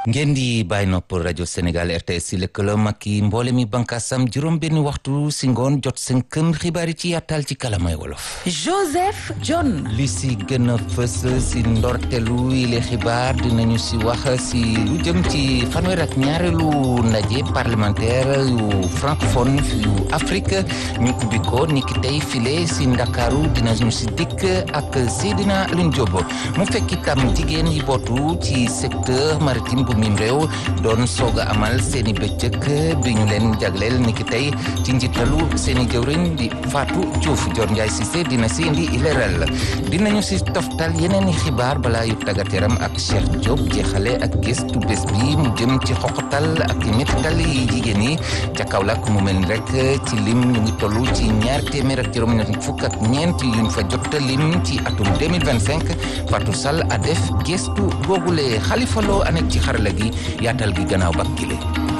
ngeen di bàyyi nopp rajo Sénégal RTS si lëkkaloom ak i mboole mi bànkaasam juróom benn waxtu si ngoon jot seen këm xibaar yi ci yàttal ci kalamay wolof. Joseph John. li si gën a fës si ndortelu yile xibaar dinañu si wax si lu jëm ci fanweer ak ñaareelu ndaje parlementaire yu francophone yu Afrique ñu ubbi ko niki tey file si Ndakaaru dinañu si dikk ak Seydina Alioune Diop mu fekk itam jigéen yi bootu ci secteur maritime bu mim réew doon soog a amal seeni bëccëg bi ñu leen jagleel niki tey ci njiitalu seeni jëwriñ di Fatou Diouf Dior Ndiaye Cissé dina si indi leeral dinañu si toftal yeneen i xibaar balaa yu tàggat yaram ak Cheikh Diop jeexale ak gëstu bés bi mu jëm ci xoqatal ak mettital yi jigéen yi ca Kaolack mu mel ni rek ci lim ñu ngi toll ci ñaar téeméer ak juróom-ñett fukk ak ñeent yuñ fa jot lim ci atum 2025 Fatou Sall a def gëstu googule Xalifa Lo anek ci xarala gi yaatal gi gannaaw bak gile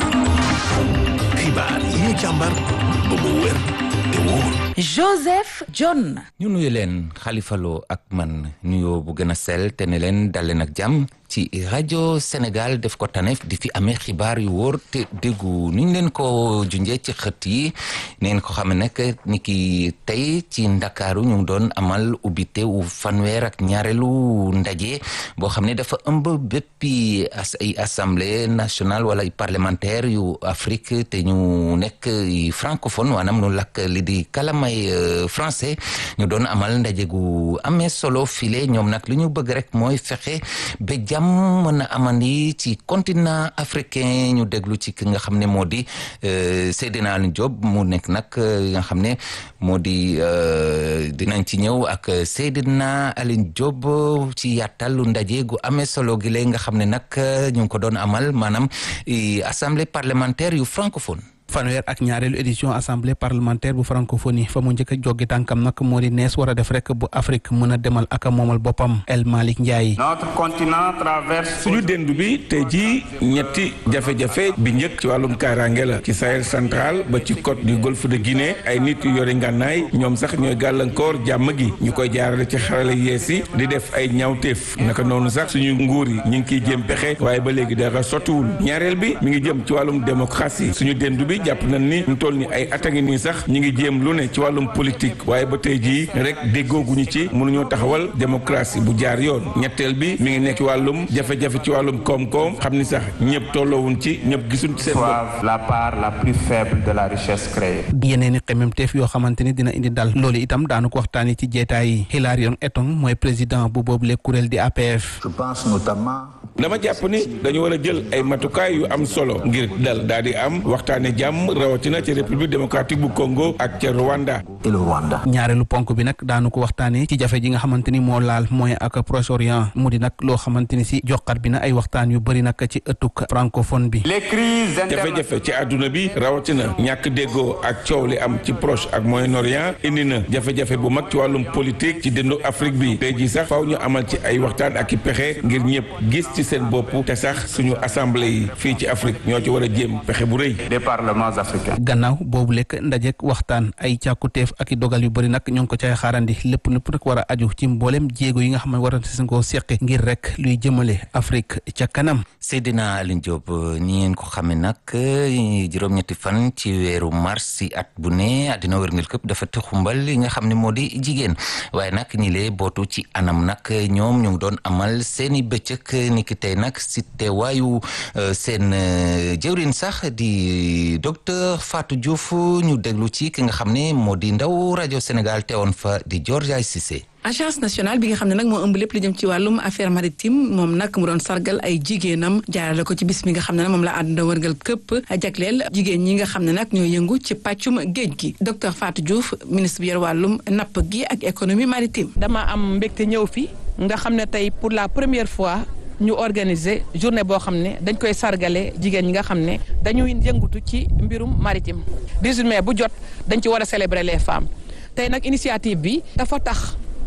xibaar yi ñu càmbar ba mu wér te wóor Joseph John. ñu nuyu leen Xalifa Lo ak man nuyoo bu gën a sell te ne leen dal leen ak jàmm ci rajo Sénégal def ko taneef di fi amee xibaar yu wóor te déggu ni ñu leen ko junjee ci xët yi neen ko xam ne nag ni ki tey ci ndakaaru ñu doon amal ubbite wu fanweer ak ñaareelu ndaje boo xam ne dafa ëmb béppi as ay assemblée nationale wala ay parlementaire yu Afrique te ñu nekk francophone maanaam nu lakk li di kalamay français ñu doon amal ndaje gu amee solo file ñoom nag li ñu bëgg rek mooy fexe ba jàmm mën a amandi ci continent africain ñu déglu ci ki nga xam ne moo di Seydina Alioune Diop mu nekk nag nga xam ne moo di dinañ ci ñëw ak Seydina Alioune Diop ci yàttalu ndaje gu amee solo gi lay nga xam ne nag ñu ngi ko doon amal maanaam assemblée parlementaire yu francophone fanweer ak ñaareelu édition assemblée parlementaire bu francophonie fa mu njëkk a joggi tànkam nag moo di nees war a def rek bu Afrique mën a demal ak a moomal boppam El Malick Ndiaye. notre continent traverse. suñu dénd bi tey jii ñetti jafe-jafe bi njëkk ci wàllum kaaraange la ci Sahel central ba ci côte du golfe de Guinée ay nit yu yore ngànnaay ñoom sax ñooy gàllankoor jàmm gi ñu koy jaarale ci xarala yees yi di def ay ñaawteef naka noonu sax suñu nguur yi ñu ngi kiy jéem pexe waaye ba léegi dara sottiwul ñaareel bi mi ngi jëm ci wàllum démocratie suñu dénd bi jàpp nañ ni ñu toll ni ay at a ngi nii sax ñi ngi jéem lu ne ci wàllum politique waaye ba tey jii rek déggooguñu ci mënuñoo taxawal démocratie bu jaar yoon ñetteel bi mi ngi nekk ci wàllum jafe-jafe ci wàllum koom-koom xam ni sax ñëpp tolloowuñ ci ñëpp gisuñ ci seen bopp la part la plus faible de la richesse créée. yeneen i xememteef yoo xamante ni dina indi dal loolu itam daanu ko waxtaanee ci jeetaay yi Hilarion Etong mooy président bu boobule kuréel di APF. je pense notamment. dama jàpp ni dañu war a jël ay matukaay yu am solo ngir dal daal di am waxtaane jàmm rawatina ci république démocratique bu Congo ak ca Rwanda. et le Rwanda. ñaareelu ponk bi nag daanu ko waxtaanee ci jafe ji nga xamante ni moo laal mooy ak Proche-Orient mu di nag loo xamante ni si joxat bi na ay waxtaan yu bëri nag ci ëttuk francophone bi. les crises jafe-jafe ci àdduna bi rawatina ñàkk déggoo ak coow li am ci Proche ak Moyen-Orient indi na jafe-jafe bu mag ci wàllum politique ci dëndu Afrique bi tey jii sax faaw ñu amal ci ay waxtaan ak i pexe ngir ñëpp gis ci seen bopp te sax suñu assemblée yi fii ci Afrique ñoo ci war a jéem pexe bu rëy. des parlements africains. gannaaw boobu lekk ndajek waxtaan ay càkkuteef ak i dogal yu bëri nag ñoo ngi ko cay xaarandi lépp lépp rek war a aju ci mboolem jéego yi nga xam ne war a seen koo seqi ngir rek luy jëmale Afrique ca kanam. Seydina Alioune Diop ñi ngeen ko xamee nag juróom-ñetti fan ci weeru mars si at bu ne àddina wërngël këpp dafa xumbal li nga xam ne moo di jigéen waaye nag ñi lee bootu ci anam nag ñoom ñu ngi doon amal seeni bëccëg ni ki tey nag si teewaayu seen jëwrin sax di docteur Fatou Diouf ñu déglu ci ki nga xam ne moo di ndaw rajo Sénégal teewoon fa di Dior Ndiaye Cissé agence nationale bi nga xam ne nag moo ëmb lépp li jëm ci wàllum affaire maritime moom nag mu doon sargal ay jigéenam jaarale ko ci bis mi nga xam ne nag moom la àdduna wërgal këpp jagleel jigéen ñi nga xam ne nag ñoo yëngu ci pàccum géej gi docteur Fatou Diouf ministre bi yor wàllum napp gi ak économie maritime. dama am mbégte ñëw fi nga xam ne tey pour la première fois ñu organiser journée boo xam ne dañ koy sargale jigéen ñi nga xam ne dañuy yëngutu ci mbirum maritime 18 mai bu jot dañ ci war a célébrer les femmes tey nag initiative bi dafa tax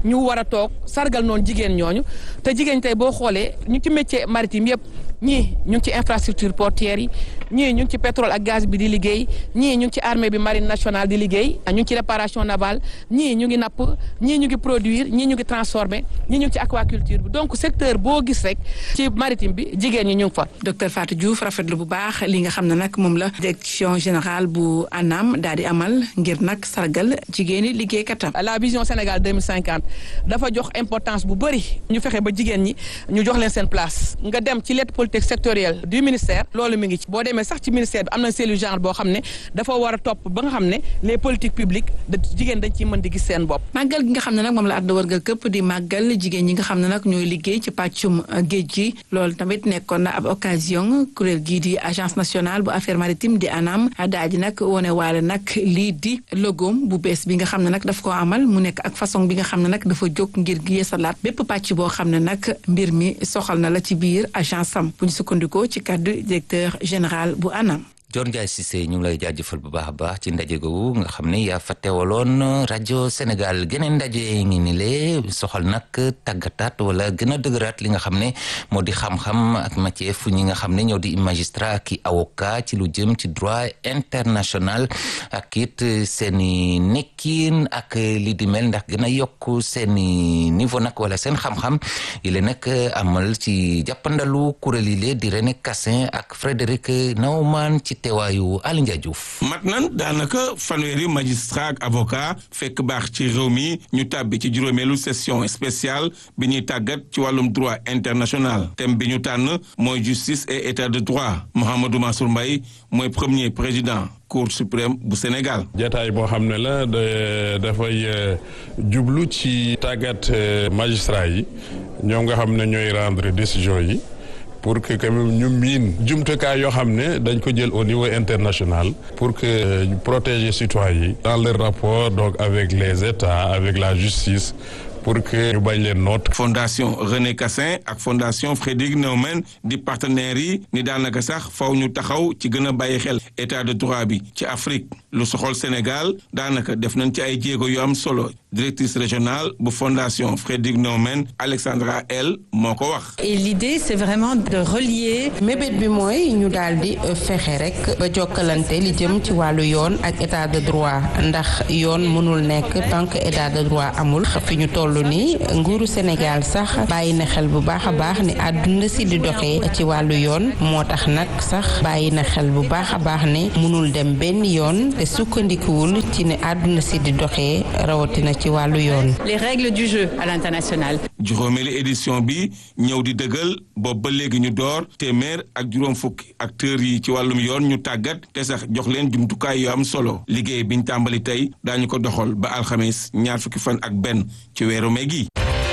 ñu war a toog sargal noonu jigéen ñooñu te jigéen tey boo xoolee ñu ci métier maritime yëpp ñii ñu ngi ci infrastructure portière yi ñii ñu ngi ci pétrole ak gaz bi di liggéey ñii ñu ngi ci armée bi marine nationale di liggéey ñu ngi ci réparation navale ñii ñu ngi napp ñii ñu ngi produire ñii ñu ngi transformer ñii ñu ngi ci aquaculture bi donc secteur boo gis rek ci maritime bi jigéen ñi ñu ngi fa. docteur Fatou Diouf rafetlu bu baax li nga xam ne nag moom la direction générale bu ANAM daal di amal ngir nag sargal jigéeni liggéeykatam. la vision Sénégal 2050 dafa jox importance bu bëri ñu fexe ba jigéen ñi ñu jox leen seen place nga dem ci lettre politique sectorielle du ministère loolu mi ngi ci boo demee sax ci ministère bi am na cellule genre boo xam ne dafa war a topp ba nga xam ne les politiques publiques da jigéen dañ ciy mën di gis seen bopp. màggal gi nga xam ne nag moom la àdduna wërgal këpp di màggal jigéen ñi nga xam ne nag ñooy liggéey ci pàccum géej gi loolu tamit nekkoon na ab occasion kuréel gii di agence nationale bu affaire maritime di ANAM daal di nag wone waale nag lii di logoom bu bees bi nga xam ne nag daf ko amal mu nekk ak façon bi nga xam ne nag dafa jóg ngir yeesalaat bépp pàcc boo xam ne nag mbir mi soxal na la ci biir agence am bu ñu sukkandikoo ci kàddu directeur général bu ANAM. Dior Ndiaye Cissé ñu ngi lay jaajëfal bu baax a baax ci ndaje googu nga xam ne yaa fa teewaloon rajo Sénégal geneen ndaje ngi ni le soxal nag tàggataat wala gën a dëgëraat li nga xam ne moo di xam-xam ak métier fu ñi nga xam ne ñoo di magistrat ak i avocat ci lu jëm ci droit international ak it seeni nekkin ak li di mel ndax gën a yokk seeni niveau nag wala seen xam-xam yi le nag amal ci jàppandalu kuréel yi le di René Cassin ak Frédéric Naumann ci teewaayu Aliou Ndiaye Diouf mat nan daanaka fanweeri magistrat ak avocat fekk baax ci réew mi ñu tàbbi ci juróomeelu session spéciale bi ñuy tàggat ci wàllum droit international thème bi ñu tànn mooy justice et état de droit Mouhamadou Mansour Mbaye mooy premier président cour suprême bu Sénégal. jataay boo xam ne la de dafay jublu ci tàggat magistrat yi ñoom nga xam ne ñooy rendre décision yi. pour que quand même ñu miin jumtukaay yoo xam ne dañ ko jël au niveau international pour que ñu protéger citoyens yi dans leur rapport donc avec les États avec la justice pour que ñu bañ leen noot. fondation René Cassin ak fondation Frédéric Neumann di partenaires yi ni daanaka sax faw ñu taxaw ci gën a bàyyi xel état de droit bi ci Afrique lu soxol Sénégal daanaka def nañ ci ay jéego yu am solo directrice régionale bu fondation Frédéric Neumann Alexandra L moo ko wax. et l'idée c'est vraiment de relier. mébét bi mooy ñu daal di fexe rek ba jokkalante li jëm ci wàllu yoon ak état de droit ndax yoon mënul nekk tant que état de droit amul fi ñu toll ni nguuru Sénégal sax bàyyi na xel bu baax a baax ni àdduna si di doxee ci wàllu yoon moo tax nag sax bàyyi na xel bu baax a baax ne mënul dem benn yoon te sukkandikuwul ci ne àdduna si di doxee rawatina ci wàllu yoon. les règles du jeu à l'international. juróomeelu édition bi ñëw di dëggal boobu ba léegi ñu door téeméer ak juróom fukki acteurs yi ci wàllum yoon ñu tàggat te sax jox leen jumtukaay yu am solo liggéey biñ tàmbali tey daañu ko doxal ba alxames ñaar fukki fan ak benn ci weeru mai gi.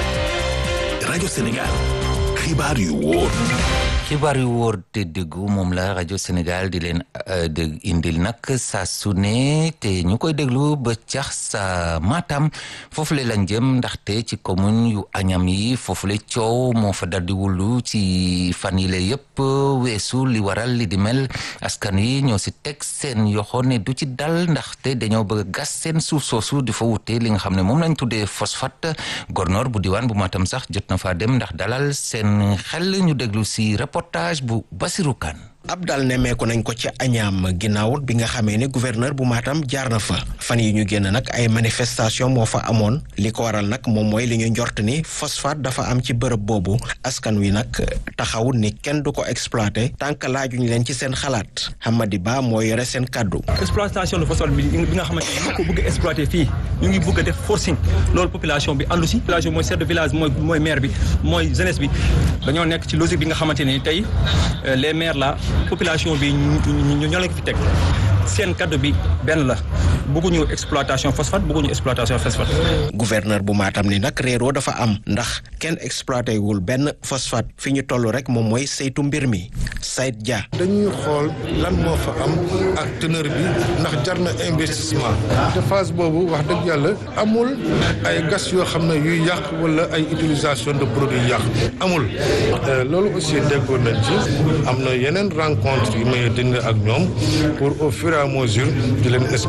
rajo Sénégal xibaar yu wóor. xibaar yu wóor te déggu moom la rajo Sénégal di leen dégg indil nag saa su ne te ñu koy déglu ba cax sa Matam foofu le lañ jëm ndaxte ci commune yu añam yi foofu le coow moo fa daldi wullu ci fan yi la yëpp weesu li waral li di mel askan yi ñoo si teg seen yoxo ne du ci dal ndaxte dañoo bëgg gas seen suuf soosu di fa wute li nga xam ne moom lañ tuddee phosphate gornoor bu diwaan bu Matam sax jot na faa dem ndax dalal seen xel ñu déglu si reportage bu Basirou Kane ab dal nemmeeku nañ ko ci añaam ginnaaw bi nga xamee ne gouverneur bu Matam jaar na fa fan yi ñu génn nag ay manifestation moo fa amoon li ko waral nag moom mooy li ñu njort ni phosphate dafa am ci bërëb boobu askan wi nag taxaw ni kenn du ko exploité tant que laajuñ leen ci seen xalaat Hamadi Ba moo yore seen kàddu exploitation de phosphate bi bi nga xamante ni ñu ko bëgg a exploité fii ñu ngi bëgg a def forcing loolu population bi àndu si population mooy chef de village mooy mooy maire bi mooy jeunesse bi dañoo nekk ci logique bi nga xamante ni tey les maires là population bi ñu ñoo leen ko fi teg seen kaddu bi benn la bëgguñu exploitation phosphate bëgguñu exploitation phosphate. gouverneur bu Matam ni nag réeroo dafa am ndax kenn exploité wul benn phosphate fi ñu toll rek moom mooy saytu mbir mi Saïd Dia. dañuy xool lan moo fa am ak teneur bi ndax jar na investissement te phase boobu wax dëgg yàlla amul ay gas yoo xam ne yuy yàq wala ay utilisation de produits yàq amul. loolu aussi déggoon nañ ci am na yeneen rencontre yu may dëng ak ñoom pour au fur et à mesure di leen expliquer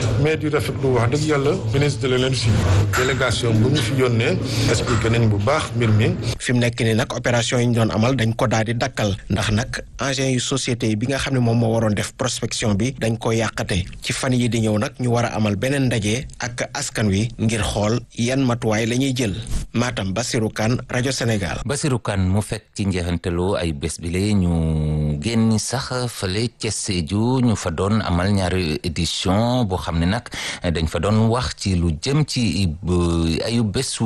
mais di rafetlu wax dëgg yàlla ministre de l'énergie délégation bu ñu fi yónnee expliqué nañ bu baax mbir mi. fi mu nekk nii nag opération yi ñu doon amal dañ ko daal di dakkal ndax nag engins yu société yi bi nga xam ne moom moo waroon def prospection bi dañ ko yàqate ci fan yi di ñëw nag ñu war a amal beneen ndaje ak askan wi ngir xool yan matuwaay la ñuy jël Matam Basirou Kane rajo Sénégal. Basirou Kane mu fekk ci njeexantalu ay bés bi la ñu génn sax fële ca Sédhiou ñu fa doon amal ñaari édition boo xam ne nag dañ fa doon wax ci lu jëm ci ayu bésu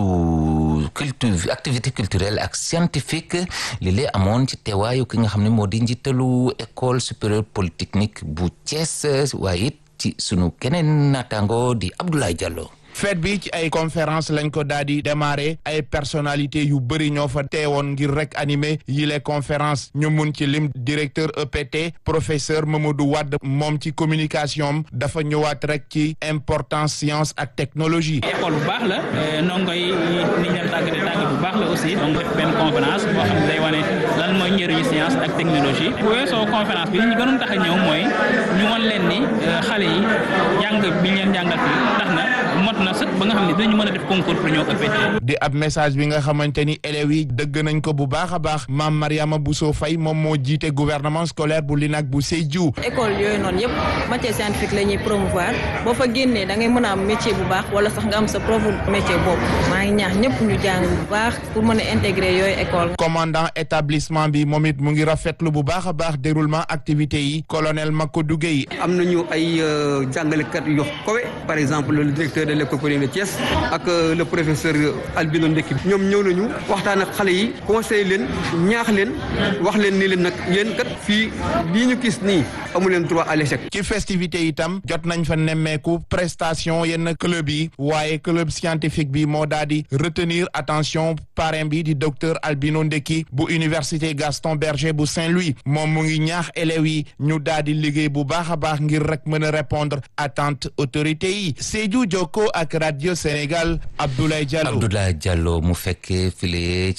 culture activité culturelle ak scientifique li lay amoon ci teewaayu ki nga xam ne moo di njiitalu école supérieure polytechnique bu Thiès waaye it ci sunu keneen naataango di Abdoulaye Diallo. fête bi ci ay conférence lañ ko daal di démarrer ay personnalité yu bëri ñoo fa teewoon ngir rek animer yi les conférences ñu mun ci lim directeur EPT professeur Mamadou Wade moom ci communication dafa ñëwaat rek ci importance science ak technologie. école bu baax la ndongo yi ni ñu leen tàggatee tàggat bu baax la aussi donc def benn conférence boo xam ne day wane lan mooy njëriñu science ak technologie bu weesoo conférence bi li ñu gënoon tax a ñëw mooy ñu won leen ni xale yi jàng bi ñu leen jàngal fii tax na mot na sëkk ba nga xam ne dinañu mën a def concours pour ñëw EPT. di ab message bi nga xamante ni élèves yi dëgg nañ ko bu baax a baax maam Mariama Bousso Faye moom moo jiite gouvernement scolaire bu LINAC bu Sédhiou. école yooyu noonu yëpp matière scientifique la ñuy promouvoir boo fa génnee da ngay mën a am métier bu baax wala sax nga am sa propre métier boobu maa ngi ñaax ñëpp ñu jàng bu baax pour mën a intégrer yooyu école. commandant établissement bi moom it mu ngi rafetlu bu baax a baax déroulement activité yi colonel Makodou Gueye. am nañu ay jàngalekat yu kowe par exemple le directeur de l'école polytechnique de Thiès ak le professeur Albino Ndekki ñoom ñëw nañu waxtaan ak xale yi conseiller leen ñaax leen wax leen ni leen nag yéen kat fii lii ñu gis nii amu leen droit à l'échec. ci festivité itam jot nañ fa nemmeeku prestation yenn club yi waaye club scientifique bi moo daal di retenir attention parrain bi di docteur Albino Ndekki bu université Gaston Berger bu Saint-Louis moom mu ngi ñaax élèves yi ñu daal di liggéey bu baax a baax ngir rek mën a répondre attente autorité yi Sédhiou Jokko ak radio Sénégal Abdoulaye Diallo. Abdoulaye Diallo mu fekkee file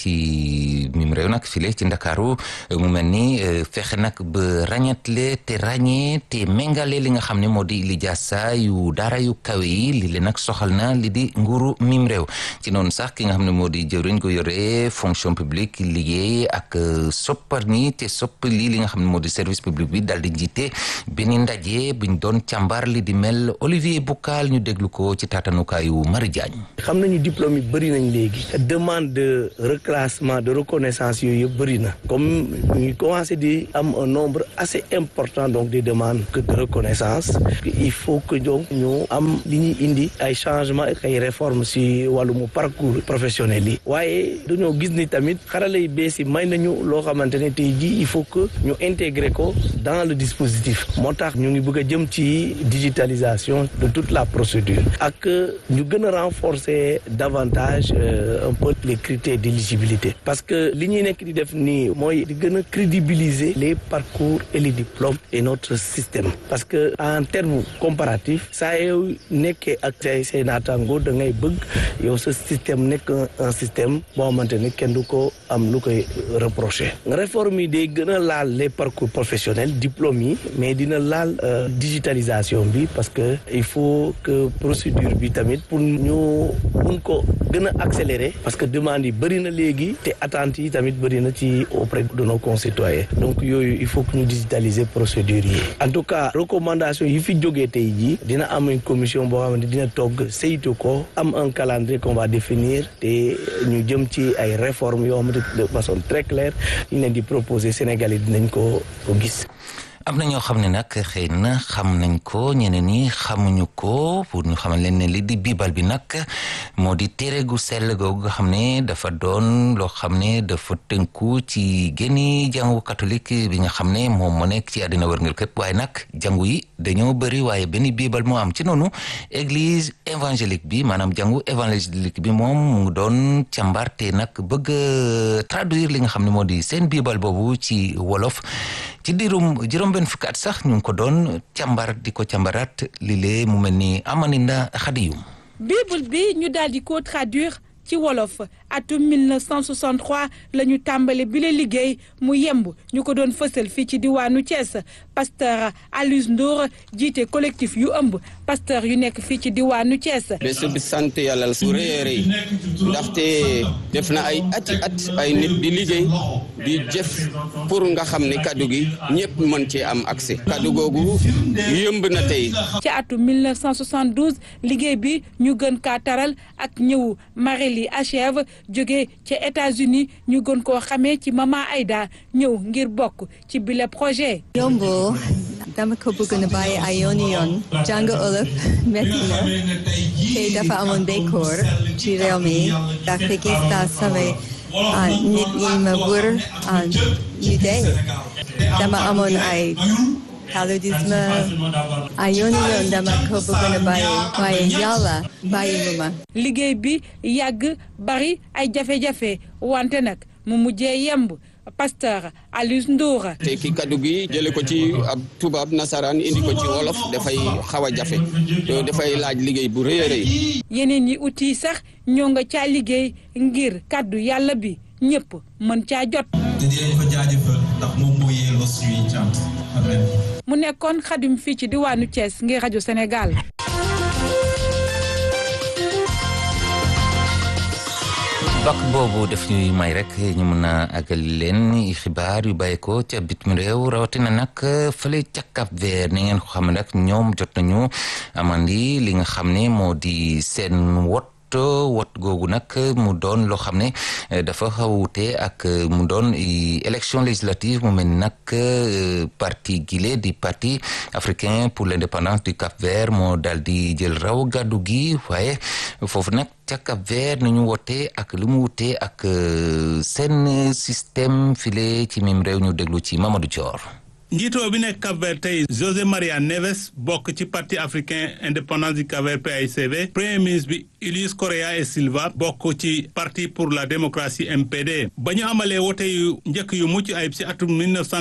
ci mim réew nag file ci Ndakaaru mu mel ni fexe nag ba ràññetle te ràññee te méngale li nga xam ne moo di lijaasa yu daara yu kawe yi li leen nag soxal na li di nguuru mim réew ci noonu sax ki nga xam ne moo di jëwriñ ko yore fonction publique liggéey ak soppar ni te sopp lii li nga xam ne moo di service public bi daal di jiite benn ndaje buñ doon càmbar li di mel Olivier Boucal ñu déglu ko ci taatanukaayu Marie Diagne xam nañu diplôme yi bëri nañ léegi demande de reclassement de reconnaissance yooyu yëpp bëri na comme ñu commencé di am un nombre assez important donc de demandes que de reconnaissance il faut que donc ñu am li ñuy indi ay changement ak ay réformes si wàllum parcours professionnel yi waaye dañoo gis ni tamit xarala yi bees yi may nañu loo xamante ne tey jii il faut que ñu intégrer ko dans le dispositif moo tax ñu ngi bëgg a jëm ci digitalisation de toute la procédure ak ñu gën a renforcer davantage euh, un peu les critères d'éligibilité parce que li ñuy nekk di def nii mooy di gën a crédibiliser les parcours et les diplômes et notre système parce que en termes comparatifs saa yow nekkee ak say say naataango da ngay bëgg yow sa système nekk un système boo xamante ni kenn du ko am lu koy reprocher réforme yi day gën a laal les parcours professionnels diplômes yi mais dina laal digitalisation bi parce que il faut que procédure bi tamit pour ñu mun ko gën a accélérer parce que demande yi bëri na léegi te attentes yi tamit bëri na ci auprès de nos concitoyens donc yooyu il faut que ñu digitaliser procédure yi en tout cas recommandation yi fi jógee tey jii dina am une commission boo xamante dina togg saytu ko am un calendrier qu'on va définir te ñu jëm ci ay réformes yoo xamante de façon très claire ñu leen di proposer Sénégal yi dinañ ko ko gis am na ñoo xam ne nag xëy na xam nañ ko ñeneen ñi xamuñu ko pour ñu xamal leen ne li di biibal bi nag moo di téere gu sell googu nga xam ne dafa doon loo xam ne dafa tënku ci génni jàngu catholique bi nga xam ne moom moo nekk ci àddina wërngal képp waaye nag jàngu yi dañoo bëri waaye benn biibal moo am ci noonu église évangélique bi maanaam jàngu évangélique bi moom mu ngi doon càmbar te nag bëgg traduire li nga xam ne moo di seen biibal boobu ci wolof ci diirum juróom benn fukki at sax ñu ngi ko doon càmbar di ko càmbaraat li lee mu mel ni amaninda xadiyum bible bi ñu daal di ko traduire ci wolof atum 1963 la ñu tàmbali bi la liggéey mu yemb ñu ko doon fësal fii ci diwaanu Thiès pasteur Alioune Ndour jiite collectif yu ëmb pasteur yu nekk fii ci diwaanu Thiès. bés bi sant yàlla su rëy a rëy ndaxte def na ay ati at ay nit di liggéey di jëf pour nga xam ne kaddu gi ñëpp mën cee am accès kaddu googu yëmb na tey. ci atum 1972 liggéey bi ñu gën kaa taral ak ñëw Marélie Achève jóge ca États-Unis ñu gën koo xamee ci Mama Aïda ñëw ngir bokk ci bile projet. yombo dama ko bëgg na bàyyi ay yooni yoon jàng olof metti na te dafa amoon béykoor ci réew mi ndaxte gis naa samay nit ñi ma wër ñu dee dama amoon ay paludisme ay yooni yoon dama ko bëgg na bàyyi waaye yàlla bàyyi lu ma liggéey bi yàgg bari ay jafe-jafe wante nag mu mujjee yemb pasteur Aliou Ndour. te ki kaddu gi jële ko ci ab tubaab nasaraan indi ko ci wolof dafay xaw a jafe dafay laaj liggéey bu rëy a rëy. yeneen yi outil sax ñoo nga caa liggéey ngir kaddu yàlla bi ñëpp mën caa jot. te dinañ ko jaajëfal ndax moom moo yelloo suñuy cant amen. mu nekkoon xadim fii ci diwaanu Thiès ngir rajo Sénégal. bak boobu def ñuy may rek ñu mën a àggal leen xibaar yu bàyyi ko ca bitim réew rawatina nag fële ca Cap Vert ni ngeen ko xam ne nag ñoom jot nañu amandi li nga xam ne moo di seen wot wot googu nag mu doon loo xam ne dafa xawute ak mu doon élection législative mu mel ni nag parti gile di parti africain pour l'indépendance du Cap Vert moo daal di jël raw gàddu gi waaye foofu nag ca Cap Vert ni ñu wotee ak li mu wutee ak seen système file ci mim réew ñu déglu ci Mamadou Thior njiitoo bi nekk Cap-Vert tey José Maria Neves bokk ci parti africain indépendance du Cap-Vert PAICV premier ministre bi Ulysse Correa et Silva bokk ci parti pour la démocratie MPD ba ñu amalee wote yu njëkk yu mucc ayib si atum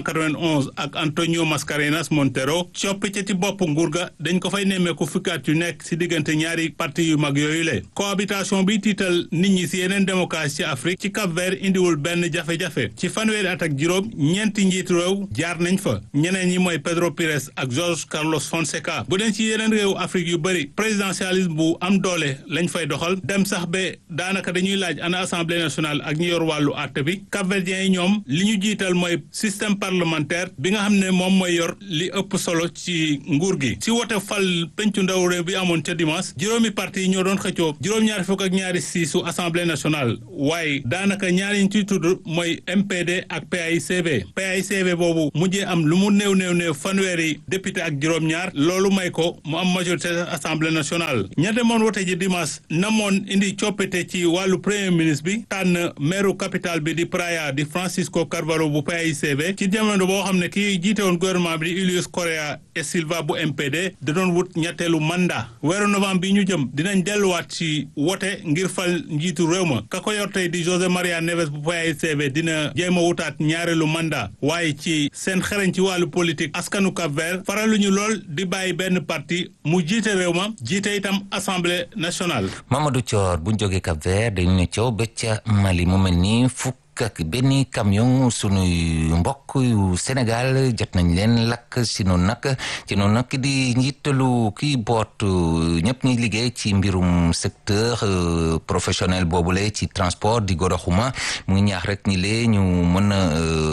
1991 ak Antonio Mascarenas Montero coppite ci bopp nguur ga dañ ko fay nemmeeku fukki at yu nekk si diggante ñaari parti yu mag yooyu le cohabitation bi tiital nit ñi si yeneen démocratie ci Afrique ci Cap-Vert indiwul benn jafe-jafe ci fanweeri at ak juróom ñeenti njiitu réew jaar nañ fa ñeneen ñi mooy Pedro Pires ak Jorge Carlos Fonseca bu den ci yeneen réew Afrique yu bëri présidentialisme bu am doole lañ fay doxal dem sax ba daanaka dañuy laaj ana assemblée nationale ak ñi yor wàllu àtte bi capverdiens yi ñoom li ñu jiital mooy système parlementaire bi nga xam ne moom mooy yor li ëpp solo ci nguur gi si wote fal pencu ndaw réew bi amoon ca dimanche juróomi parti yi ñoo doon xëccoo juróom-ñaari fukk ak ñaari siisu assemblée nationale waaye daanaka ñaari ñu ciy tudd mooy MPD ak PAICV PAICV boobu mujjee am lu mu néew néew néew fanweeri député ak juróom-ñaar loolu may ko mu am majorité assemblée nationale ña demoon wote ji dimanche namoon indi coppite ci wàllu premier ministre bi tànn maire capitale bi di Praia di Francisco Carvalho bu PAICV ci jamono boo xam ne kii jiite woon gouvernement bi di Ulysse Correa et Silva bu MPD da doon wut ñetteelu mandat weeru novembre bi ñu jëm dinañ delluwaat ci wote ngir fal njiitu réew ma ka ko yor tey di José Maria Neves bu PAICV dina jéem a wutaat ñaareelu mandat waaye ci seen xereñ ci wàllu politique askanu Cap Vert faraluñu lool di bàyyi benn parti mu jiite réew ma jiite itam assemblée nationale. Mamadou Thior bu ñu jógee Cap Vert dañu ne coow ba ca Mali mu mel ni fukk ak benn camion sunuy mbokk yu Sénégal jot nañ leen lakk si noonu nag ci noonu nag di njiitalu kii boot ñëpp ñi liggéey ci mbirum secteur professionnel boobule ci transport di goroxuma mu ngi ñaax rek ñi lee ñu mën a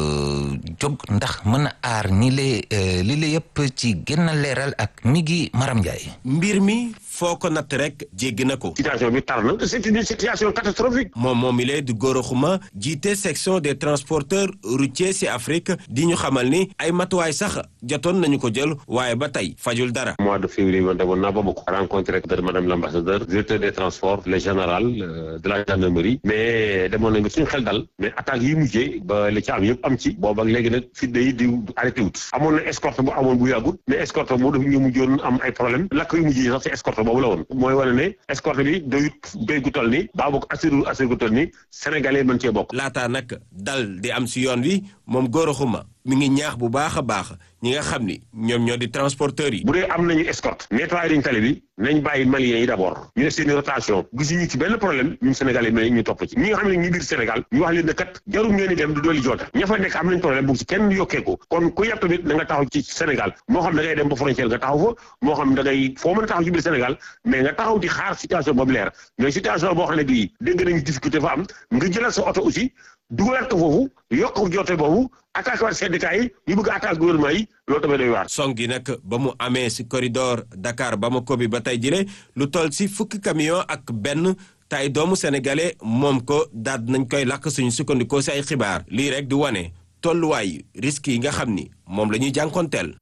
jóg ndax mën a aar ñi lee li la yëpp ci gën a leeral ak mi ngi Maram Ndiaye mbir mi foo ko natt rek jéggi na ko. situation bi tar na c'est une situation catastrophique. moom moom mi lee di Gora Khouma jiite section des transporteurs routiers ci Afrique di ñu xamal ni ay matuwaay sax jotoon nañu ko jël waaye ba tey fajul dara. mois de février man demoon naa Bamako rencontré madame l'ambassadeur directeur des transports le général de la gendarmerie mais demoon nañu suñu xel dal mais attaques yi mujjee ba li ci am yëpp am ci boobu ak léegi nag fitna yi di arrêté wut amoon na escorte bu amoon bu yàggut mais escorte moo dafa ñu mujjoon am ay problème lakk yu mujj yi sax ci escorte boobu la woon mooy wane ne escorte bi doyut béy gu toll ni baa bokk assuré assuré gu toll ni sénégalais mën cee bokk laataa nag dal di am si yoon wi moom Gora Khouma mi ngi ñaax bu baax a baax ñi nga xam ni ñoom ñoo di transporteurs yi. bu dee am nañu escorte nettoyé dañ tali bi nañ bàyyi maliens yi d'abord ñu def seen rotation gisuñu ci benn problème ñun Sénégalais mais ñu topp ci ñi nga xam ne ñu biir Sénégal ñu wax leen ne kat jarul ngeen di dem du dooli joota ña fa nekk am nañ problème bu ci kenn yokkee ko kon ku yàpp tamit da nga taxaw ci Sénégal moo xam da ngay dem ba frontière nga taxaw fa moo xam da ngay foo mën a taxaw ci biir Sénégal mais nga taxaw di xaar situation boobu leer mais situation boo xam ne bii dégg nañu difficulté fa am nga jëlal sa oto aussi dugalaat ko foofu yokk joote boobu attaqué waat syndicat yi ñu bëgg attaque gouvernement yi loolu tamit doy waar. song gi nag ba mu amee si corridor Dakar Bamako bi ba tey jile lu toll si fukki camion ak benn tay doomu sénégalais moom ko daal nañ koy lakk suñu sukkandikoo si ay xibaar lii rek di wane tolluwaay risques yi nga xam ni moom la ñuy jànkonteel.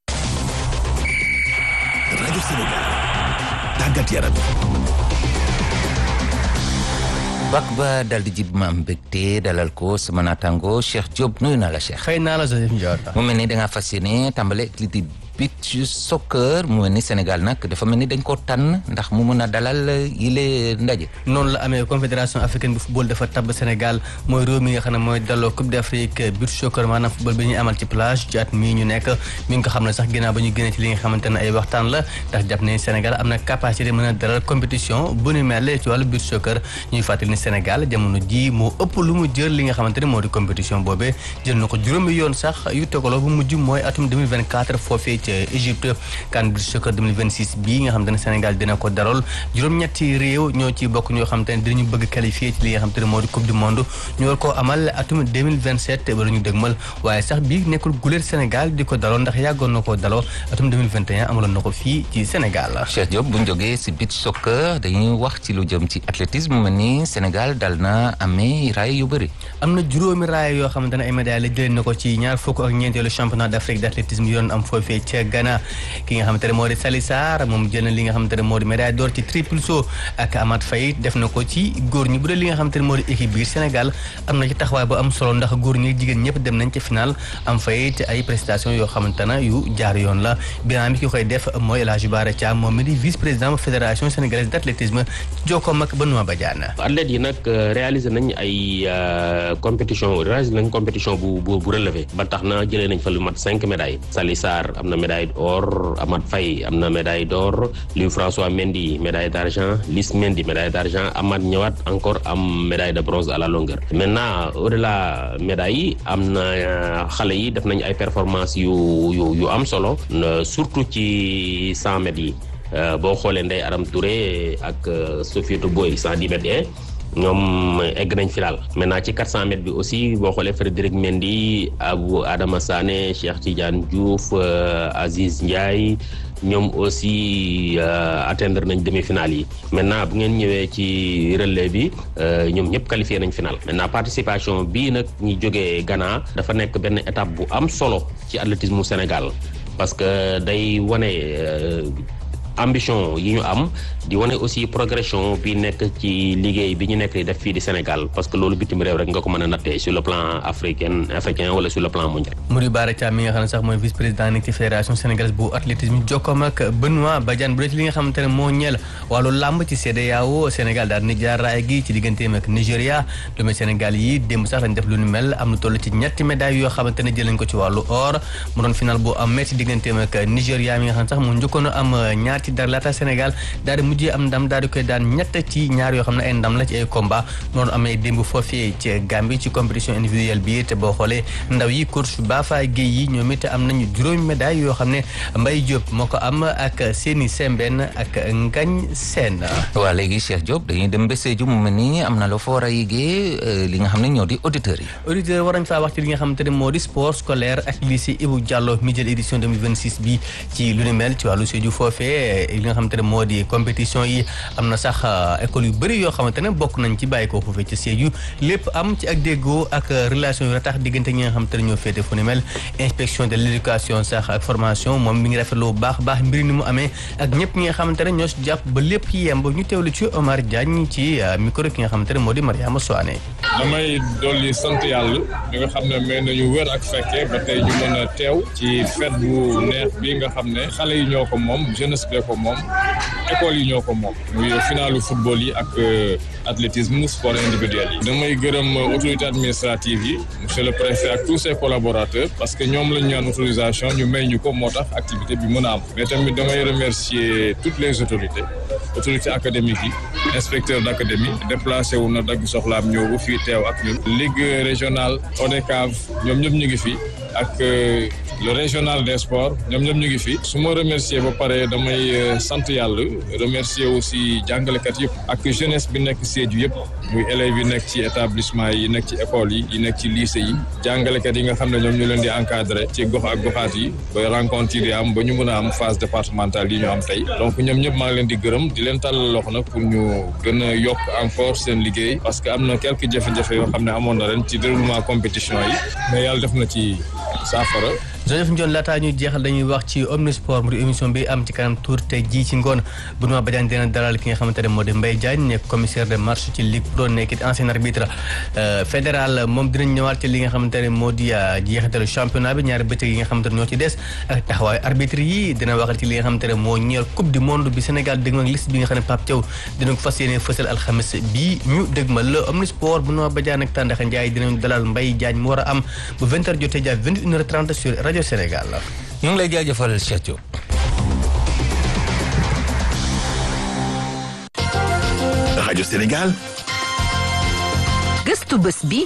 rajo Sénégal tàggat yaram. bak ba dal di jib ma am mbégte dalal ko sama naataango Cheikh Diop nuyu naa la Cheikh. xëy naa la Joseph Ndiaye. mu mel ni da ngaa fas yéene tàmbale li di beach soccer mu mel ni Sénégal nag dafa mel ni dañ ko tànn ndax mu mën a dalal yile ndaje. noonu la amee confédération africaine bu football dafa tabb Sénégal mooy réew mi nga xam ne mooy daloo coupe d'Afrique beach soccer maanaam football bi ñuy amal ci plage ci at mii ñu nekk mi ngi ko xam ne sax ginnaaw ba ñu génnee ci li nga xamante ne ay waxtaan la ndax jàpp ne Sénégal am na capacité mën a dalal compétition bu ni mel ci wàllu beach soccer ñuy fàttali ni Sénégal jamono ji moo ëpp lu mu jël li nga xamante ne moo di compétition boobee jël na ko juróomi yoon sax yu tegaloo bu mujj mooy atum 2024 foofee ca Égypte CAN beach soccer 2026 bii nga xamante ne Sénégal dina ko daral juróom-ñetti réew ñoo ci bokk ñoo xamante ne dinañu bëgg qualifié ci li nga xamante ne moo di coupe du monde ñu war koo amal atum 2027 ba ñu dëgmal waaye sax bii nekkul guléet Sénégal di ko daloo ndax yàggoon na koo daloo atum 2021 amaloon na ko fii ci Sénégal Cheikh Diop bu ñu jógee si beach soccer dañuy wax ci lu jëm ci athlétisme mel ni Sénégal dal na amee raay yu bëri. am na juróomi raay yoo xamante ne ay médailles la jëlee na ko ci ñaar fukk ak ñeenteelu championnat d'Afrique d'athlétisme yoon am foofee ca Ghana ki nga xamante ne moo di Sali Sarr moom jël na li nga xamante ne moo di médaille d'or ci triple saut ak Amath Faye def na ko ci góor ñi bu dee li nga xamante ne moo di équipe biir Sénégal am na ci taxawaay bu am solo ndax góor ñi jigéen ñëpp dem nañ ci final am fay te ay prestations yoo xamante ne yu jaar yoon la bilan bi ki koy def mooy El Hadj Bara Thiam moom mi di vice président fédération sénégalaise d'athlétisme jokkoom ak Benoît Badiane athlètes yi nag réalisé nañ ay compétition réalisé nañ compétition bu bu bu relevé ba tax na jëlee nañ fa lu mat cinq médailles Sali Sarr am na médaille d'or Amath Faye am na médaille d'or Louis François Mendy médaille d'argent Lys Mendy médaille d'argent Amath ñëwaat encore am médaille de bronze à la longueur maintenant au-delà médailles yi am na xale yi def nañ ay performances yu yu yu am solo surtout ci cent mètres yi boo xoolee Ndeye Aram Touré ak Sofietou Boy cent dix mètres yi ñoom egg nañ final maintenant ci 400 mètres bi aussi boo xoolee Frédéric Mendy Abou Adama Sané Cheikh Tidiane Diouf Aziz Ndiaye ñoom aussi atteindre nañ demi-finale yi maintenant bu ngeen ñëwee ci relais bi ñoom ñëpp qualifié nañ final maintenant participation bii nag ñi jógee Ghana dafa nekk benn étape bu am solo ci athlétisme Sénégal parce que day wane ambition yi ñu am di wane aussi progression bi nekk ci liggéey bi ñu nekk di def fii di Sénégal parce que loolu bitim réew rek nga ko mën a nattee sur le plan africain africain wala sur le plan mondial. Mouri Bara Thiam mi nga xam ne sax mooy vice président nekk ci fédération sénégalaise bu athlétisme jokkoom ak Benoît Badiane bu dee ci li nga xamante ne moo ñeel wàllu làmb ci CEDEAO Sénégal daal di jaar raay gi ci digganteem ak Nigéria doomu Sénégal yi démb sax lañ def lu nu mel am lu toll ci ñetti médailles yoo xamante ne jël nañ ko ci wàllu or mu doon final bu am metti digganteem ak Nigéria mi nga xam ne sax mu njëkkoon a am ñaar ci dara laata Sénégal daal di mujjee am ndam daal di koy daan ñett ci ñaar yoo xam ne ay ndam la ci ay combat noonu amee démb foofee ci Gambie ci compétition individuelle bi te boo xoolee ndaw yi coach Bafa Guèye yi ñoom it am nañu juróomi médaille yoo xam ne Mbaye Diop moo ko am ak Séni Sembène ak Ngagne Sène waa léegi Cheikh Diop dañuy dem ba Sédhiou mu mel ni am na loo fa war a yéegee li nga xam ne ñoo di auditeurs yi auditeurs war nañ faa wax ci li nga xamante ne moo di sport scolaire ak lycée Ibou Diallo mi jël édition 2026 bi ci lu ni mel ci wàllu Sédhiou foofee li nga xamante ne moo di compétition yi am na sax école yu bëri yoo xamante ne bokk nañ ci bàyyi ko foofee ci Sédhiou lépp am ci ak déggoo ak relation yu ratax diggante ñi nga xamante ne ñoo féete fu ni mel inspection de l'éducation sax ak formation moom mi ngi rafetlu bu baax baax mbir ni mu amee ak ñëpp ñi nga xamante ne ñoo si jàpp ba lépp yemb ñu teewlu ci Omar Diagne ci micro ki nga xamante ne moo di Mariama Soane damay dolli sant yàlla mi nga xam ne may nañu wér ak fekkee ba tey ñu mën a teew ci fête bu neex bi nga xam ne xale yi ñoo ko moom jeunesse bee ko moom école yi ñoo ko moom muy finalu football yi ak athlétisme sport individuel yi damay gërëm autorité administrative yi monsieur le préfet ak tous ses collaborateurs parce que ñoom lañ ñaan autorisation ñu may ñu ko moo tax activité bi mën a am mais tamit damay remercier toutes les autorités autorités académiques yi inspecteur d'académie déplacé wu na dagg soxlaam ñëw bu fii teew ak ñun ligue régionale ODCAV ñoom ñëpp ñu ngi fi ak le régional des sports ñoom ñoom ñu ngi fi su ma remercier ba pare damay sant yàlla remercier aussi jàngalekat yëpp ak jeunesse bi nekk Sédhiou yëpp muy élèves yi nekk ci établissement yi nekk ci école yi yi nekk ci lycée yi jàngalekat yi nga xam ne ñoom ñu leen di encadrer ci gox ak goxaat yi ba rencontre yi di am ba ñu mën a am phase départementale yi ñu am tey donc ñoom ñëpp maa ngi leen di gërëm di leen tàllal loxo nag pour ñu gën a yokk encore seen liggéey parce que am na quelques jafe-jafe yoo xam ne amoon na ren ci déroulement compétition yi mais yàlla def na ci saafara Joseph Ndione laataa ñuy jeexal dañuy wax ci omnisport mu di émission bi am ci kanam tour te ji ci ngoon Benoît Badiane dina dalal ki nga xamante ne moo di Mbaye Diagne nekk commissaire de marche ci Ligue Pro nekkit ancien arbitre fédéral moom dinañ ñëwaat ci li nga xamante ne moo di jeexitalu championnat bi ñaari bëccëg yi nga xamante ne ñoo ci des ak taxawaayu arbitre yi dina waxal ci li nga xamante ne moo ñeel coupe du monde bi Sénégal dëgmal liste bi nga xam ne Pape Thiaw dina ko fas yéene fësal alxames bi ñu dëgmal le omnisport Benoît Badiane ak Tandakha Ndiaye dinañ dalal Mbaye Diagne mu war a am bu 20h jotee jàpp 21h30 sur rajo Sénégal. ñu ngi lay jaajëfal Cheikh Diop. rajo Sénégal. gëstu bés bi.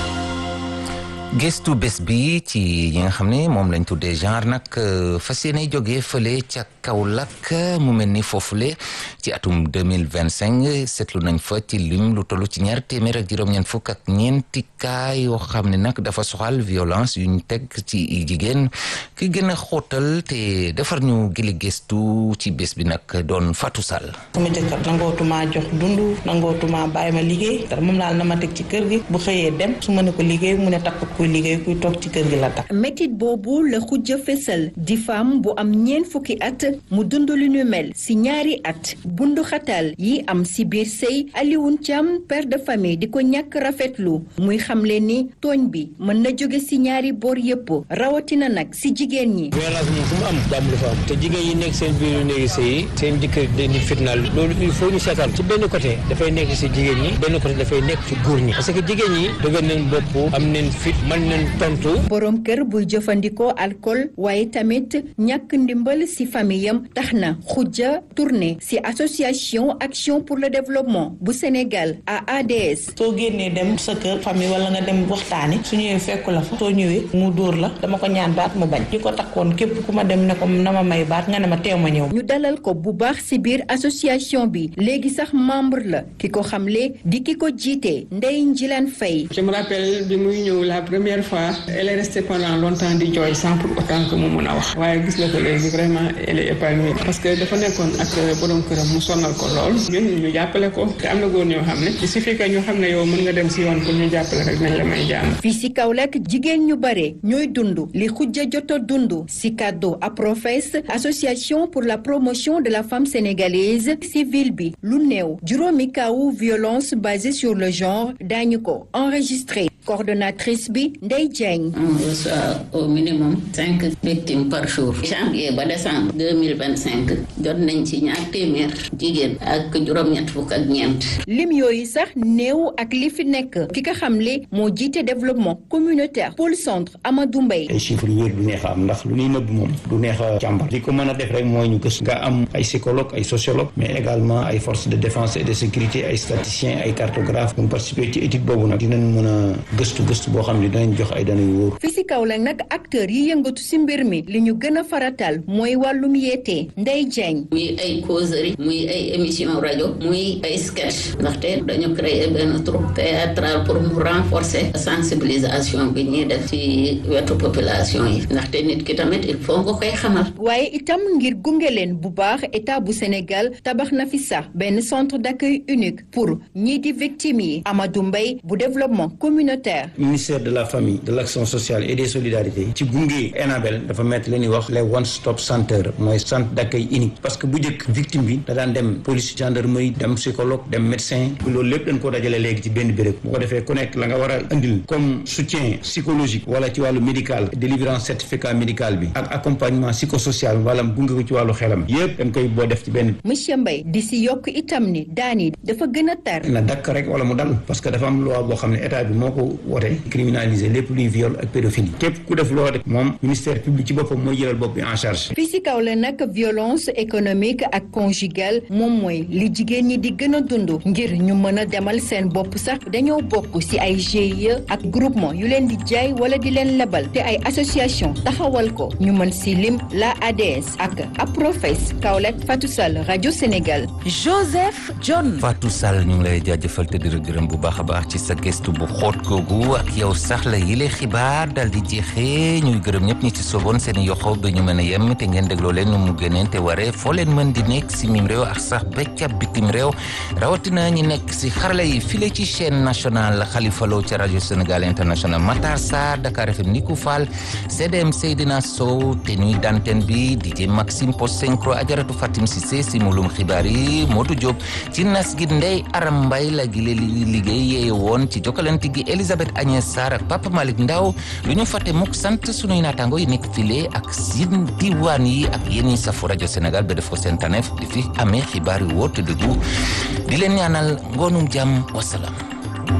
gëstu bés bi ci yi nga xam ne moom lañ tuddee genre nag fas yéene jógee fële ca Kaolack mu mel ni foofule ci atum deux mille vingt cinq seetlu nañ fa ci lim lu toll ci ñaar téeméer ak juróom-ñeent fukk ak ñeenti cas yoo xam ne nag dafa soxal violence yu ñu teg ci jigéen ki gën a xóotal te defar ñu gili gëstu ci bés bi nag doon Fatou Sall. sama jëkkër nangootuma jox dund nangootuma bàyyi ma liggéey dara moom laal na ma teg ci kër gi bu xëyee dem su ma ne ko liggéey mu ne takk kuy liggéey kuy toog ci kër gi la tax. métit boobu la xujja fesal di femme bu am ñeent fukki at mu dund lu ñu mel si ñaari at bundu xatal yi am si biir sëy Alioune Thiam père de famille di ko ñàkk rafetlu muy xamle ni tooñ bi mën na jóge si ñaari boor yëpp rawatina nag si jigéen ñi. violence moom fu mu am jàmm du fa am te jigéen yi nekk seen biir néegi sëy seen jëkkër dañuy fitnaal loolu il faut ñu seetaan ci benn côté dafay nekk si jigéen ñi benn côté dafay nekk ci góor ñi parce que jigéen ñi dëgër nañ bopp am nañ fit mën nañ tontu. borom kër buy jëfandikoo alcool waaye tamit ñàkk ndimbal si famiyam tax na xujja tourné si association action pour le développement bu Sénégal AADS. soo génnee dem sa kër famille wala nga dem waxtaani su ñëwee fekku la fa soo ñëwee mu dóor la dama ko ñaan baat mu bañ ki ko takkoon képp ku ma dem ne ko na ma may baat nga ne ma teew ma ñëw. ñu dalal ko bu baax si biir association bi léegi sax membre la ki ko xamle di ki ko jiite Ndeye Njilane Faye. je me rappelle bi muy ñëw la première fois elle est restée pendant longtemps di jooy sans pour autant que mu mun a wax waaye gis nga ko léegi vraiment elle est épanouie parce que dafa nekkoon ak borom këram mu sonal ko lool ñun ñu jàppale ko te am na góor ñoo xam ne il suffit que ñu xam ne yow mën nga dem si yoon pour ñu jàppale rek nañ la may jàmm. fii si Kaolack jigéen ñu bare ñooy dund li xujja joto dund si kàddu APROFES association pour la promotion de la femme sénégalaise civile bi lu néew juróomi kawu violence basée sur le genre daañu ko enregistré coordonnatrice bi Ndeye Diagne. on reçoit au minimum cinq victimes par jour. janvier ba décembre deux mille vingt cinq jot nañ ci ñaar téeméer jigéen ak juróom-ñett fukk ak ñeent. lim yooyu sax néew ak li fi nekk ki nga xamle moo jiite développement communautaire pôle centre Amadou Mbaye. ay chiffres yu wér du neex a am ndax lu ñuy nëbb moom du neex a càmbar li ko mën a def rek mooy ñu gës nga am ay psychologue ay sociologue mais également ay forces de défense et de sécurité ay statisticiens ay cartographes ñu participer ci étude boobu nag dinañ mën a gëstu gëstu boo xam ne dinañ jox ay données yu wóor. fii si Kaolack nag acteurs yi yëngatu si mbir mi li ñu gën a faratal mooy wàllum yeete Ndeye Diagne. muy ay causerie muy ay émission rajo muy ay sketch ndaxte dañu créer benn troupe théâtral pour mu renforcer sensibilisation bi ñuy def ci wetu population yi ndaxte nit ki tamit il faut nga koy xamal. waaye itam ngir gunge leen bu baax état bu Sénégal tabax na fi sax benn centre d'accueil unique pour ñii di victimes yi Amadou Mbaye bu développement communautaire. communautaire. ministère de la famille de l'action sociale et des solidarités ci gunge Enabel dafa mettre leen di wax les one stop center mooy centre d'accueil unique parce que bu njëkk victime bi da daan dem police gendarmerie dem psychologue dem médecin loolu lépp dañ ko dajale léegi ci benn béréb bu ko defee ku nekk la nga war a indil comme soutien psychologique wala ci wàllu médical délivrance certificat médical bi ak accompagnement psychosocial wala gunge ko ci wàllu xelam yépp dañ koy boo def ci benn monsieur Mbaye di si yokk itam ni daan yi dafa gën a tar. na dakk rek wala mu dal parce que dafa am loi boo xam ne état bi moo ko wote criminaliser lépp luy viol ak pédophilie képp ku def loo def moom ministère public ci boppam mooy jëlal bopp bi en charge fii si kaw la nag violence économique ak conjugale moom mooy li jigéen ñi di gën a dund ngir ñu mën a demal seen bopp sax dañoo bokk si ay GIE ak groupement yu leen di jaay wala di leen lebal te ay association taxawal ko ñu mën si lim la ADS ak APROFES Kaolack Fatou Sall rajo Sénégal. Joseph John. Fatou Sall ñu ngi lay jaajëfal te di la gërëm bu baax a baax ci sa gëstu bu xóot googu ak yow sax la yile xibaar dal di jeexee ñuy gërëm ñëpp ñi ci soboon seen yoxo ba ñu mën a yem te ngeen dégloo leen nu mu gëneen te waree foo leen mën di nekk si mim réew ak sax becca bitim réew rawatina ñi nekk si xarala yi file ci chaîne nationale Khalifa Lo ca rajo Sénégal international Matar Sarr Dakar FM Nikou Fall CDM Seydina Sow te ñuy danten bi DJ Maxime Post Synchro Ajaratu Fatim Cissé si mulum xibaar yi Modou Diop ci nas gi Ndey Aram Mbay la gi liggéey yee woon ci jokkalante gi Elisabeth Agnès Sarr ak Papa Malick Ndaw lu ñu fàtte mukk sant sunuy naataango yi nekk file ak sin diwaan yi ak yéen ñi safu rajo Sénégal ba def ko seen taneef di fi amee xibaar yu wóor te dëggu di leen ñaanal ngoonum jàmm wasalaam